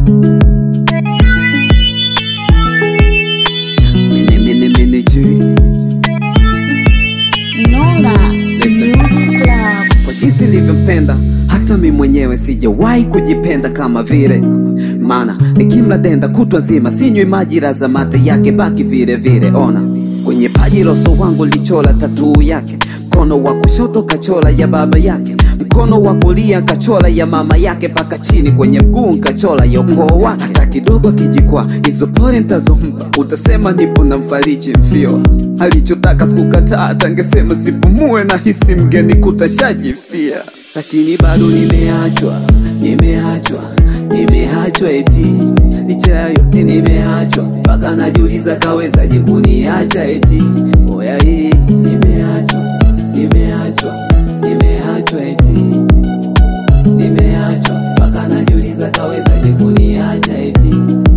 Mini mini mini G Nonga Listen. Music Club. kwa jinsi nilivyompenda hata mi mwenyewe sijawahi kujipenda kama vile maana nikimla denda kutwa nzima sinywi maji raza mate yake baki vile vile ona kwenye paji la uso wangu lichola tatuu yake mkono wa kushoto kachola ya baba yake mkono wa kulia kachola ya mama yake mpaka chini kwenye mguu kachola ya ukoo wake hata kidogo kijikwa hizo pore ntazompa utasema nipo na mfariji mfio alichotaka sikukataa tangesema sipumue na hisi mgeni kutashajifia lakini bado nimeachwa nimeachwa nimeachwa eti licha ya yote nimeachwa mpaka najiuliza kawezaje kuniacha eti oya hii nimeachwa nimeachwa nimeachwa eti nimeachwa mpaka najiuliza kawezaje kuniacha eti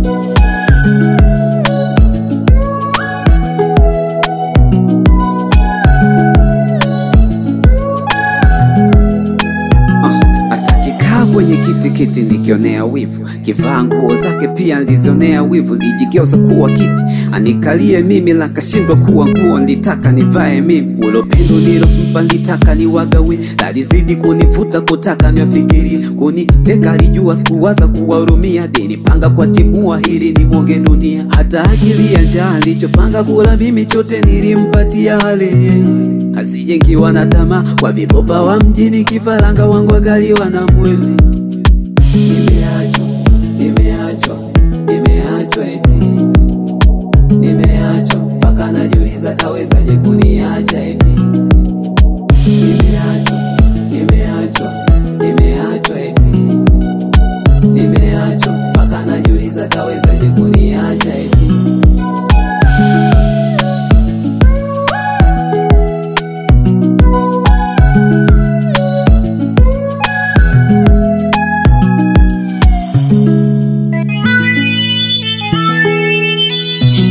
atakikaa kwenye kiti kiti nikionea wivu kivaa nguo zake pia nilizionea wivu lijigeuza kuwa kiti anikalie mimi lakashindwa kuwa nguo nilitaka nivae mimi ulopendo nilompa nilitaka niwagawi lalizidi kunivuta kutaka niwafikirie kuniteka alijua sikuwaza kuwahurumia dinipanga kwa timua hili ni mwoge dunia hata akili ya njaa alichopanga kula mimi chote nilimpatia hali asijengiwa na tamaa kwa vibopa wa mjini kifaranga wangu agaliwa na mwewe nimeachwa nimeachwa nimeachwa eti nimeachwa mpaka najiuliza kawezaje kuniacha eti nimeachwa nimeachwa nimeachwa eti nimeachwa mpaka najiuliza kawezaje kuniacha eti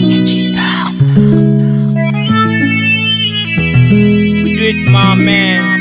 We do it, my man.